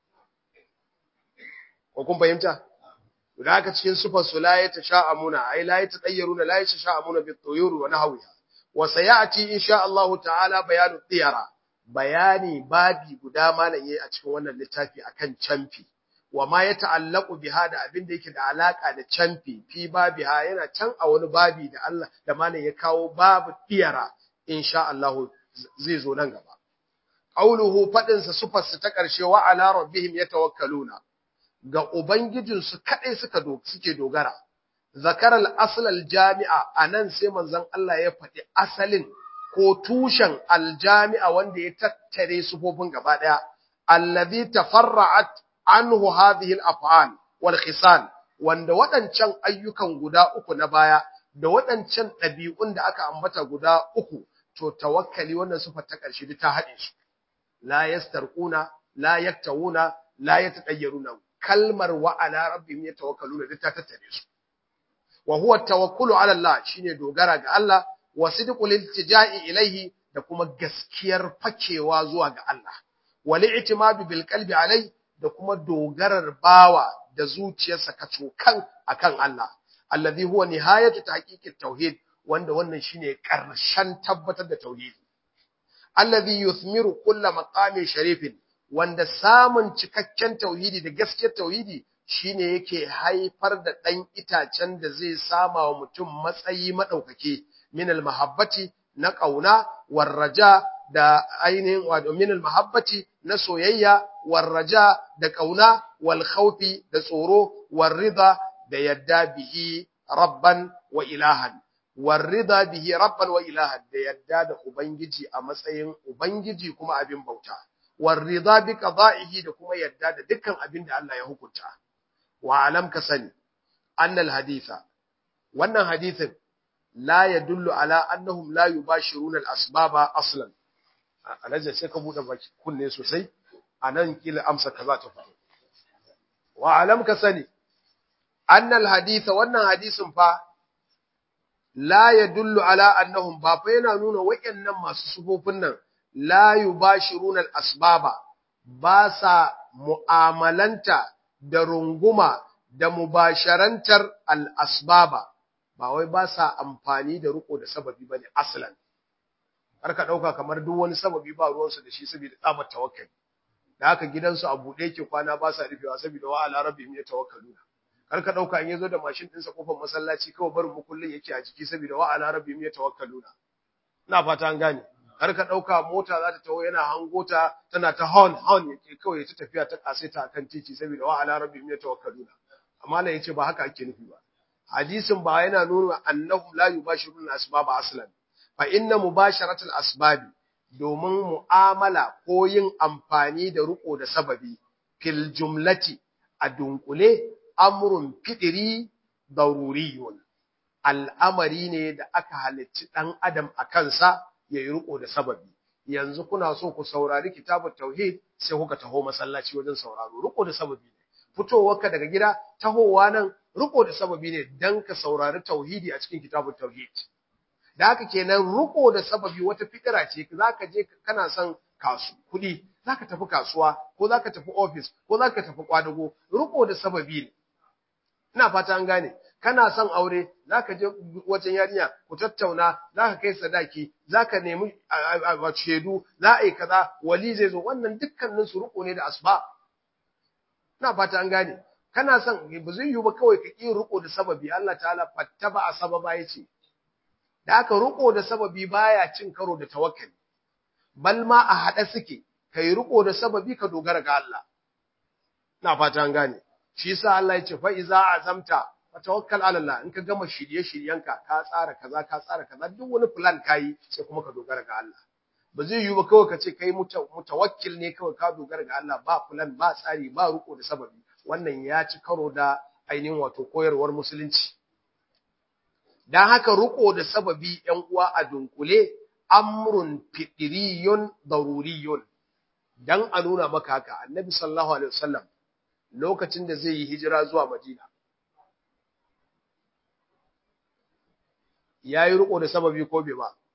ko kun fahimta da haka cikin sufar su la ya tasha'amuna ai la ya tadayyaruna la ya tasha'amuna bi tuyur wa nahwiha wa sayati insha Allah ta'ala bayanu tiyara bayani babi guda malam yayi a cikin wannan littafi akan canfi wa ma ya ta'allaqu biha da abin da yake da alaka da canfi fi babiha yana can a wani babi da Allah da malam ya kawo babu tiyara insha Allah zai zo nan gaba qauluhu fadin sa sufar su ta karshe wa ala rabbihim yatawakkaluna ga Ubangijinsu kaɗai suka suke dogara. Zakarar asalal jami'a a nan sai manzon Allah ya faɗi asalin ko tushen aljami'a wanda ya tattare sufofin gaba ɗaya, allazi tafarra'at anhu hadhihi al-af'al wal khisal wanda waɗancan ayyukan guda uku na baya da waɗancan ɗabi'un da aka ambata guda uku to tawakkali wannan sufa ta ƙarshe ta haɗe su la yastarquna la yaktawuna la yatadayyaruna kalmar wa ala rabbihim yatawakkaluna duk ta tattare su wa huwa tawakkulu ala Allah shine dogara ga Allah wa sidqul iltija'i ilayhi da kuma gaskiyar fakewa zuwa ga Allah wal i'timadu bil qalbi alai da kuma dogarar bawa da zuciyarsa kacokan akan Allah alladhi huwa nihayatu tahqiqit tauhid wanda wannan shine karshen tabbatar da tauhidi alladhi yuthmiru kulla maqamin sharifin wanda samun cikakken tauhidi da gaskiyar tauhidi shine yake haifar da ɗan itacen da zai sama wa mutum matsayi maɗaukake minal mahabbati na ƙauna warraja da ainihin wato minal mahabbati na soyayya warraja da ƙauna wal khawfi da tsoro warrida da yadda bihi rabban wa ilahan warrida bihi rabban wa ilahan da yadda da ubangiji a matsayin ubangiji kuma abin bauta warrida bi qada'ihi da kuma yadda da dukkan abin da Allah ya hukunta wa alam ka sani annal haditha wannan hadithin la yadullu ala annahum la yubashiruna al asbaba aslan alaje sai ka bude baki kunne sosai anan kila amsa kaza ta faru wa alam ka sani annal haditha wannan hadisin fa la yadullu ala annahum ba fa yana nuna wayannan masu sufofin nan la yubashiruna al-asbaba ba sa mu'amalanta da runguma da mubasharantar al-asbaba ba wai ba sa amfani da riko da sababi bane aslan har ka dauka kamar duk wani sababi ba ruwansu da shi saboda tsabar tawakkali da haka gidansu a buɗe yake kwana ba sa rufewa saboda wa ala rabbihim yatawakkaluna kar ka dauka in yazo da mashin ɗinsa kofar masallaci kawai barin mukullin yake a jiki saboda wa ala rabbihim yatawakkaluna ina fata an gane kar ka dauka mota za ta taho yana hango ta tana ta horn horn yake kawai ta tafiya ta kasaita akan titi saboda wa ala rabbihim yatawakkaluna amma la yace ba haka ake nufi ba hadisin ba yana nuna annahum la yubashiruna asbaba aslan fa inna mubasharatul asbabi domin mu'amala ko yin amfani da riko da sababi fil jumlati a dunkule amrun fidiri daruriyun al'amari ne da aka halicci dan adam a kansa ya yi riko da sababi yanzu kuna so ku saurari kitabut tauhid sai kuka taho masallaci wajen sauraro riko da sababi ne fitowarka daga gida tahowa nan riko da sababi ne dan ka saurari tauhidi a cikin kitabut tauhid da haka kenan riko da sababi wata fikira ce zaka je kana son kasu kudi zaka tafi kasuwa ko zaka tafi office ko zaka tafi kwadago riko da sababi ne ina fata an gane kana son aure zaka je wajen yarinya ku tattauna zaka kai sadaki zaka nemi shedu za a yi kaza wali zai zo wannan dukkanin su riko ne da asba ina fata an gane kana son ba zai yiwu ba kawai ka ƙi riko da sababi Allah ta'ala fattaba a sababa yace da aka riko da sababi baya cin karo da tawakkali bal ma a hada suke kai riko da sababi ka dogara ga Allah ina fata an gane shi yasa Allah ya ce fa iza azamta fa tawakkal ala Allah in ka gama shirye shiryenka ka tsara kaza ka tsara kaza duk wani plan kai sai kuma ka dogara ga Allah ba zai yiwu ba kawai ka ce kai mutawakkil ne kawai ka dogara ga Allah ba plan ba tsari ba riko da sababi wannan ya ci karo da ainihin wato koyarwar musulunci dan haka riko da sababi ‘yan uwa a dunkule, amrun fiɗiriyun daruriyun, dan a nuna maka haka, annabi sallallahu Alaihi wasallam lokacin da zai yi hijira zuwa Madina yayi riko da sababi ko bai ba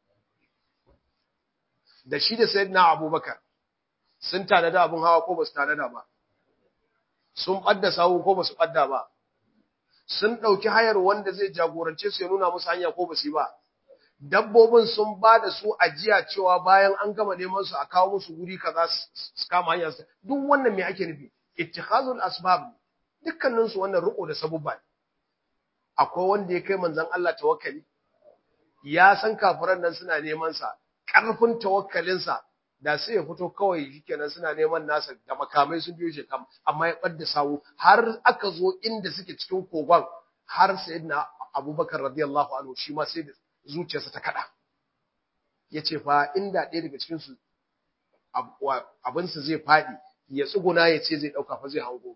da shi da sayyidina Abubakar sun tanada abin hawa ko ba su tanada ba sun ɓadda sawu ko ba su ɓadda ba sun ɗauki hayar wanda zai jagorance su ya nuna musu hanya ko ba su yi ba dabbobin sun ba da su ajiya cewa bayan an gama neman su a kawo musu guri kaza su kama hanya duk wannan me ake nufi ittikhazul asbab dukkanin su wannan riko da sabubba akwai wanda ya kai manzon Allah tawakkali ya san kafiran nan suna neman sa karfin tawakkalin sa da sai ya fito kawai shikenan suna neman nasa da makamai sun biyo shi kam amma ya bar da sawu har aka zo inda suke cikin kogon har sayyidina Abubakar radiyallahu anhu shi ma sai zuciyarsa ta kada yace fa inda ɗaya daga cikin su abin su zai fadi ya tsuguna ya ce zai dauka fa zai hango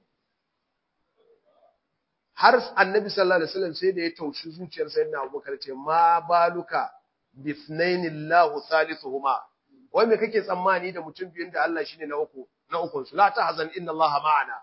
har annabi sallallahu alaihi wasallam sai da ya taushi zuciyar sayyidina Abubakar ce ma baluka bithnainillahu thalithuhuma wai me kake tsammani da mutum biyun da Allah shine na uku na ukun su la tahzan inna Allah ma'ana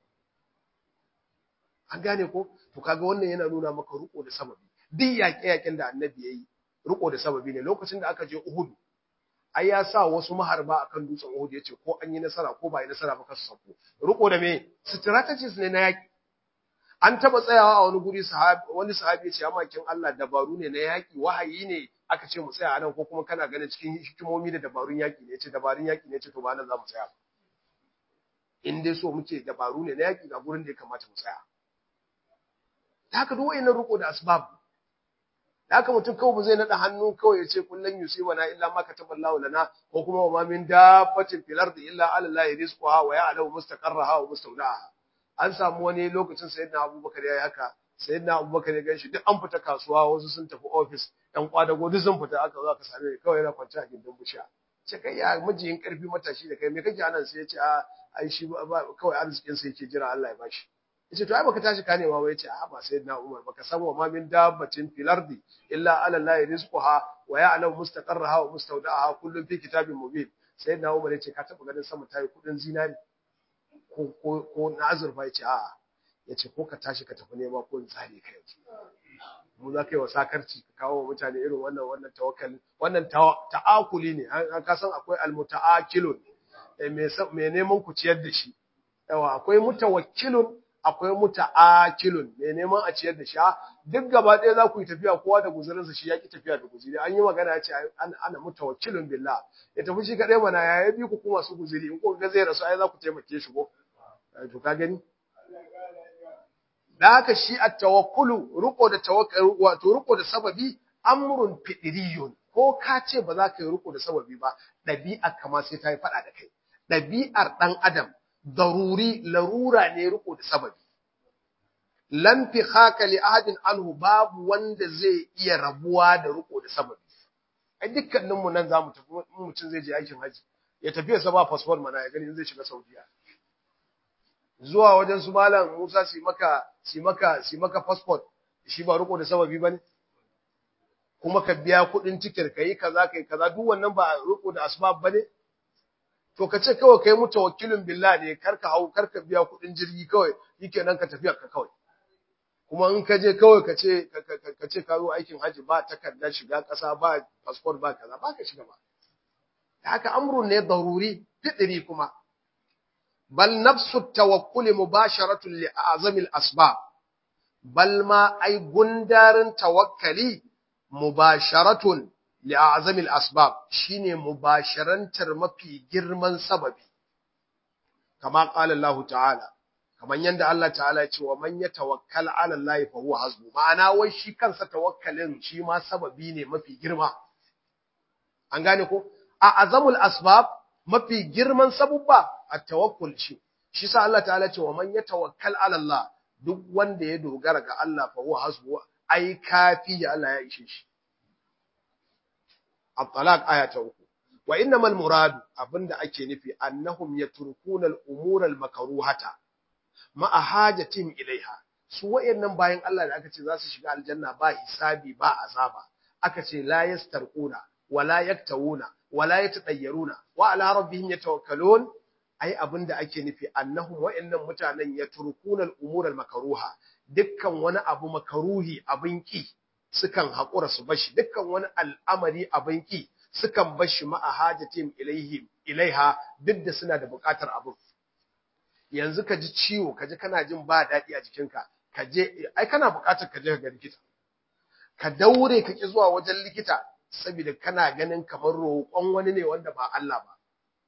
an gane ko to kaga wannan yana nuna maka riko da sababi duk yaƙe-yaƙen da annabi yayi riko da sababi ne lokacin da aka je Uhud ai ya sa wasu maharba akan dutsen Uhud yace ko an yi nasara ko ba yi nasara ba ka sako riko da me strategies ne na yaƙi an taba tsayawa a wani guri sahabi wani sahabi yace amma kin Allah dabaru ne na yaƙi wahayi ne aka ce mu tsaya a nan ko kuma kana ganin cikin hikimomi da dabarun yaƙi ne ce dabarun yaƙi ne ce to ba nan za mu tsaya in dai so muke dabaru ne na yaƙi ga gurin da ya kamata mu tsaya ta haka duk wayannan riko da asbab da haka mutum kawai ba zai nada hannu kawai ya ce kullun yusibana illa ma kataballahu lana ko kuma wa ma min dabbatin fil ardi illa ala allahi rizquha wa ya'lamu mustaqarraha wa mustawda'aha an samu wani lokacin sayyidina abubakar yayi haka sayyidina abubakar ya ganshi duk an fita kasuwa wasu sun tafi office ɗan kwadago duk sun fita aka zo aka same ni kawai yana kwance a gindin bushiya ce kai ya mijiyin karfi matashi da kai me kake anan sai ya ce a ai shi ba kawai arzikin sa yake jira Allah ya bashi yace to ai baka tashi ka nema ba yace a ba sayyidina Umar baka san wa ma min dabbatin fil ardi illa ala Allah rizquha wa ya'lamu mustaqarraha wa mustawda'aha kullun fi kitabin mubin sayyidina Umar yace ka taba ganin sama tayi kudin zinari ko ko ko na azurfa yace a yace ko ka tashi ka tafi nema ko in tsare ka yanzu mu za ka yi wa sakarci ka kawo mutane irin wannan wannan tawakkali wannan ta'akuli ne an ka san akwai almuta'akilun mai neman ku ciyar da shi yawa akwai mutawakkilun akwai muta'akilun mai neman a ciyar da shi duk gaba ɗaya za ku yi tafiya kowa da guzurinsa shi ya ki tafiya da guzuri an yi magana ya ce ana mutawakkilun billah ya tafi shi kaɗai mana ya bi ku kuma su guzuri in kuka ga zai rasu ai za ku taimake shi ko to ka gani da haka shi a tawakkulu riko da tawakkulu wato riko da sababi amrun fidiriyun ko ka ce ba za ka yi riko da sababi ba ɗabi'a kama sai ta yi faɗa da kai ɗabi'ar ɗan adam daruri larura ne riko da sababi lan fi haka li ahadin anhu babu wanda zai iya rabuwa da riko da sababi ai dukkanin mu nan zamu tafi mutum zai je aikin haji ya tafi ya saba passport mana ya gani zai shiga Saudiya zuwa wajen su malam Musa su maka su maka su maka passport shi ba riko da sababi bane kuma ka biya kuɗin tiket kai kaza kai kaza duk wannan ba riko da asbab bane to ka ce kawai kai mutawakkilin billah ne karka hau karka biya kuɗin jirgi kawai nan ka tafiya ka kawai kuma in ka je kawai ka ce ka ce ka zo aikin haji ba takardar shiga ƙasa ba passport ba kaza ba ka shiga ba haka amrun ne daruri fitri kuma bal nafsu tawakkuli mubasharatun li azamil asbab bal ma ai gundarin tawakkali mubasharatun li azamil asbab shine mubasharantar mafi girman sababi kama qala Allah ta'ala kaman yanda Allah ta'ala ya ce wa man yatawakkal 'ala Allah fa huwa hasbu ma'ana wai shi kansa tawakkalin shi ma sababi ne mafi girma an gane ko a azamul asbab mafi girman sabubba at-tawakkul shi shi sa Allah ta'ala ce wa man yatawakkal 'ala Allah duk wanda ya dogara ga Allah fa huwa hasbu ai kafi ya Allah ya ishe shi at-talaq aya ta uku wa innamal murad abinda ake nufi annahum yatrukuna al-umura al-makruhata ma'a hajatin ilaiha su wayannan bayan Allah da aka ce za su shiga aljanna ba hisabi ba azaba aka ce la yastarquna wala yaktawuna wala yatadayyaruna wa ala rabbihim yatawakkalun ai abinda ake nufi annahum wa'annan mutanen ya turkunal umur al-makruha dukkan wani abu makaruhi abin ki sukan haƙura su bashi dukkan wani al'amari abin ki sukan bashi ma'a hajatim ilaihim ilaiha duk da suna da buƙatar abin yanzu ka ji ciwo ka ji kana jin ba daɗi a jikinka ka je ai kana buƙatar ka je ga likita ka daure ka ki zuwa wajen likita saboda kana ganin kamar roƙon wani ne wanda ba Allah ba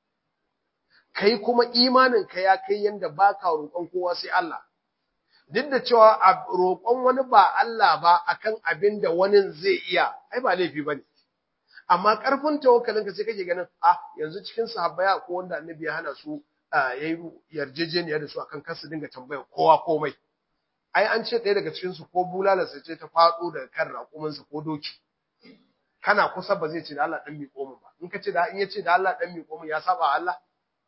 kai kuma imanin ka ya kai yanda baka roƙon kowa sai Allah duk da cewa a roƙon wani ba Allah ba akan abin da wani zai iya ai ba laifi bane amma ƙarfin tawakkalin ka sai kake ganin ah yanzu cikin sahabbaya ko wanda annabi ya hana su yayi yarjejeniya da su akan kar su dinga tambaya kowa komai ai an ce ɗaya daga cikin su ko bulalarsa ce ta faɗo daga kan raƙuminsa ko doki kana kusa ba zai ce da Allah dan miƙo min ba in ka ce da in ya ce da Allah dan miƙo min ya saba Allah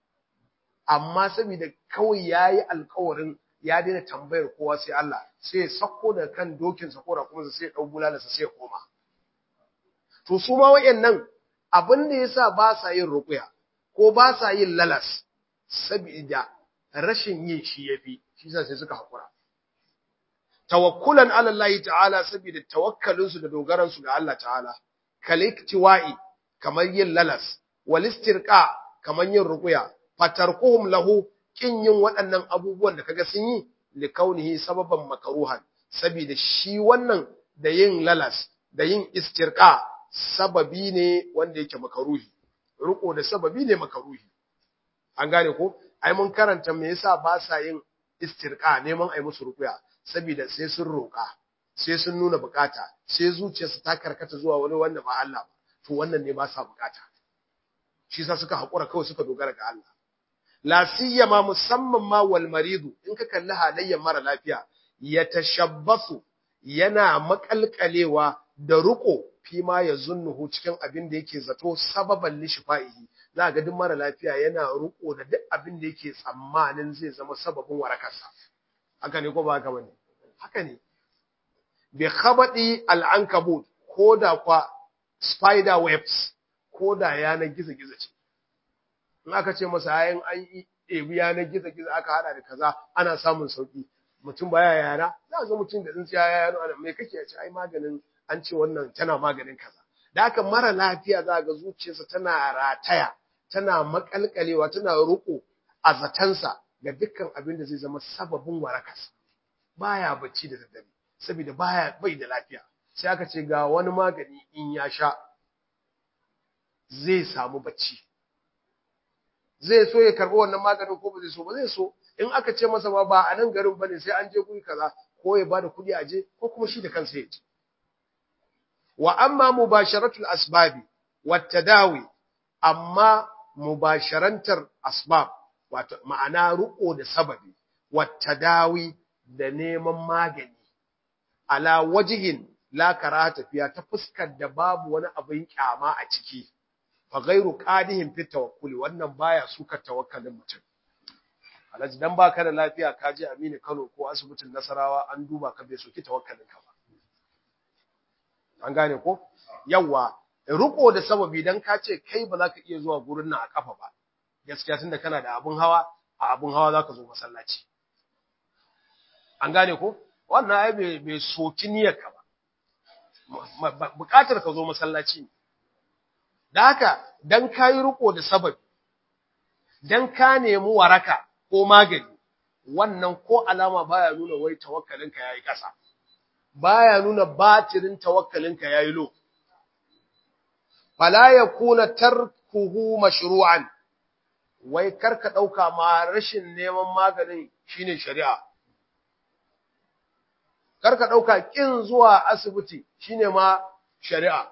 amma saboda kawai yayi alƙawarin ya daina tambayar kowa sai Allah sai ya sako da kan dokinsa ko raƙuminsa sai ya ɗau bulalarsa sai ya koma to su ma wayannan abin da yasa ba sa yin ruqya ko ba sa yin lalas saboda rashin yin shi yafi shi yasa sai suka hakura tawakkulan ala Allah ta'ala saboda tawakkalin su da dogaran su ga Allah ta'ala kaliktiwa'i kamar yin lalas wal istirqa kamar yin ruqya fatarkuhum lahu kin yin waɗannan abubuwan da kaga sun yi likaunihi sababan makaruhan saboda shi wannan da yin lalas da yin istirqa sababi ne wanda yake makaruhi riko da sababi ne makaruhi an gane ko ai mun karanta me yasa ba sa yin istirqa neman ai musu rukuya saboda sai sun roka sai sun nuna bukata sai zuciyarsu ta karkata zuwa wani wanda ba Allah ba to wannan ne ba sa bukata shi yasa suka hakura kawai suka dogara ga Allah la siyama musamman ma wal maridu in ka kalli halayyar mara lafiya ya tashabbasu yana makalkalewa da ruko fi ma ya zunnuhu cikin abin da yake zato sababan lishifa'ihi za ga duk mara lafiya yana ruko da duk abin da yake tsammanin zai zama sababin warakarsa haka ne ko ba haka bane haka ne bi khabadi al-ankabut ko da kwa spider webs ko da yanar gizo-gizo ce in aka ce masa ayin an ebi yanar gizo-gizo aka hada da kaza ana samun sauki mutum baya yana za ga mutum da tsintsiya ya yano ana mai kake ce ai maganin an ce wannan tana maganin kaza da haka mara lafiya za ga zuciyarsa tana rataya tana makalkalewa tana ruko a zatansa ga dukkan abin da zai zama sababin warakarsa baya bacci da daddare saboda baya bai da lafiya sai aka ce ga wani magani in ya sha zai samu bacci zai so ya karɓi wannan maganin ko ba zai so ba zai so in aka ce masa ba ba a nan garin bane sai an je guri kaza ko ya bada kuɗi a je ko kuma shi da kansa ya je wa amma mubasharatul asbabi wat tadawi amma mubasharantar asbab wato ma'ana ruko da sababi wat tadawi da neman magani ala wajihin la karata fiya ta fuskar da babu wani abin kyama a ciki fa ghairu qadihin fi tawakkuli wannan baya suka tawakkalin mutum alhaji dan baka da lafiya ka je Aminu Kano ko asibitin Nasarawa an duba ka bai soki tawakkalin ka ba an gane ko yawa riko da sababi dan ka ce kai ba za ka iya zuwa gurin nan a kafa ba gaskiya tunda kana da abun hawa a abun hawa za ka zo masallaci an gane ko wannan ai bai bai soki niyyar ka ba bukatar ka zo masallaci ne da haka dan kayi riko da sababi dan ka nemi waraka ko magani wannan ko alama baya nuna wai tawakkalinka yayi kasa baya nuna batirin tawakkalinka yayi lo fala yakuna tarkuhu mashru'an wai karka dauka ma rashin neman maganin shine shari'a karka dauka kin zuwa asibiti shine ma shari'a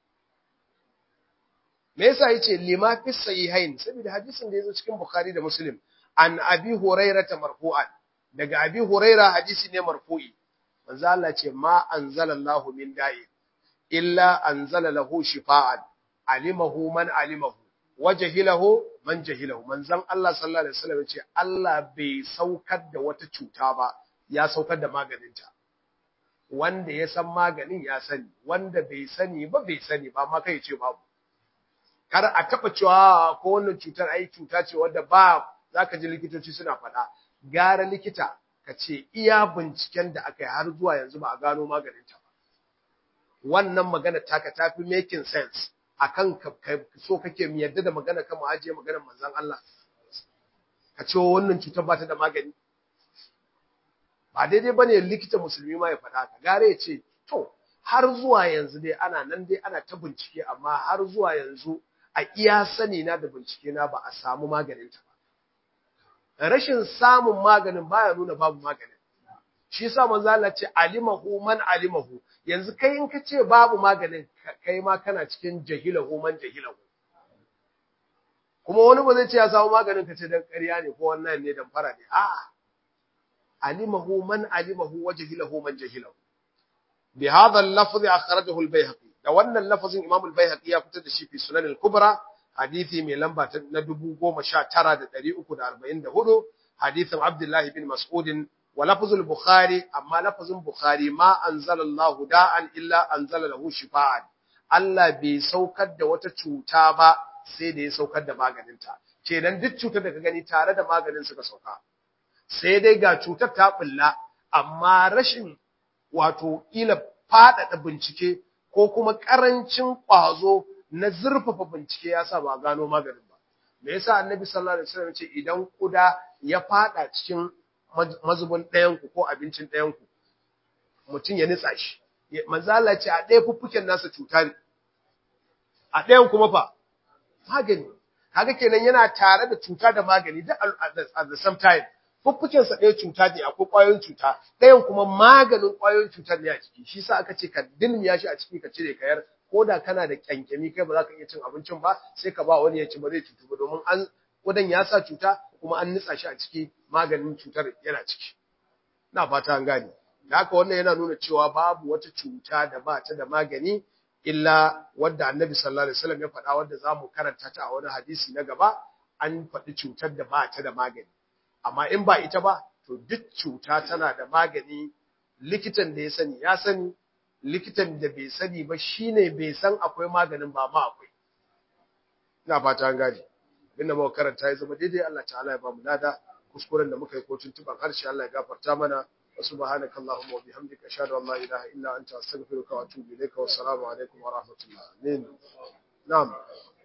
me yasa yace lima fi sahihain saboda hadisin da yazo cikin bukhari da muslim an abi hurairata marfu'an daga abi huraira hadisi ne marfu'i manzo Allah ce ma anzalallahu min da'i illa anzala lahu shifaan alimahu man alimahu wajhilahu man jahilahu manzon Allah sallallahu alaihi wasallam ce Allah bai saukar da wata cuta ba ya saukar da maganinta wanda ya san maganin ya sani wanda bai sani ba bai sani ba ma kai ce babu kar a taba cewa ko wannan cutar ai cuta ce wanda ba zaka ji likitoci suna faɗa gara likita ka ce iya binciken da aka yi har zuwa yanzu ba a gano maganin ta ba wannan magana taka tafi making sense akan so kake mu yadda da magana kan mu ajiye maganar manzon Allah ka ce wannan cutar ba ta da magani ba daidai bane likita musulmi ma ya faɗa ka gare ya ce to har zuwa yanzu dai ana nan dai ana ta bincike amma har zuwa yanzu a iya sani na da bincike na ba a samu maganin ta ba rashin samun maganin baya nuna babu maganin shi yasa manzo Allah ce alimahu man alimahu yanzu kai in ka ce babu maganin kai ma kana cikin jahilahu man jahilahu kuma wani ba zai ce ya samu maganin ka ce dan ƙarya ne ko wannan ne dan fara ne a'a alimahu man alimahu wa jahilahu man jahilahu bi hadha al-lafz akhrajahu al-bayhaqi da wannan lafazin imam al-bayhaqi ya fitar da shi fi sunan al-kubra hadisi mai lamba na 19344 hadisin abdullah bin mas'ud wa lafz al-bukhari amma lafazin bukhari ma anzala Allah da'an illa anzala lahu shifaan Allah bai saukar da wata cuta ba sai da ya saukar da maganinta kenan duk cutar da ka gani tare da maganin suka sauka sai dai ga cutar ta bulla amma rashin wato ila faɗaɗa bincike ko kuma ƙarancin ƙwazo na zurfafa bincike ya sa ba gano maganin ba me yasa annabi sallallahu alaihi wasallam ce idan kuda ya faɗa cikin mazubin ɗayan ku ko abincin ɗayan ku mutum ya nitsa shi manzo Allah ce a ɗaya fuffuken nasa cuta ne a ɗayan kuma fa magani kaga kenan yana tare da cuta da magani duk at the same time fuffukensa ɗaya cuta ne akwai ƙwayoyin cuta ɗayan kuma maganin ƙwayoyin cutar ne a ciki shi sa aka ce ka dilmiya shi a ciki ka cire kayar ko da kana da kyankyami kai ba za ka iya cin abincin ba sai ka ba wani ya ci ba zai cutu ba domin an kudan ya sa cuta kuma an nitsa shi a ciki maganin cutar yana ciki na fata an gane da haka wannan yana nuna cewa babu wata cuta da ba ta da magani illa wadda annabi sallallahu alaihi wasallam ya faɗa wadda za mu karanta ta a wani hadisi na gaba an faɗi cutar da ba ta da magani amma in ba ita ba to duk cuta tana da magani likitan da ya sani ya sani likitan da bai sani ba shine bai san akwai maganin ba ma akwai ina fata an gane inda muka karanta ya zama daidai Allah ta'ala ya ba mu lada kuskuren da muka yi ko tuntuban harshe Allah ya gafarta mana wa subhanakallahumma wa bihamdika ashhadu an la ilaha illa anta astaghfiruka wa atubu ilayka wa assalamu alaikum wa rahmatullah amin na'am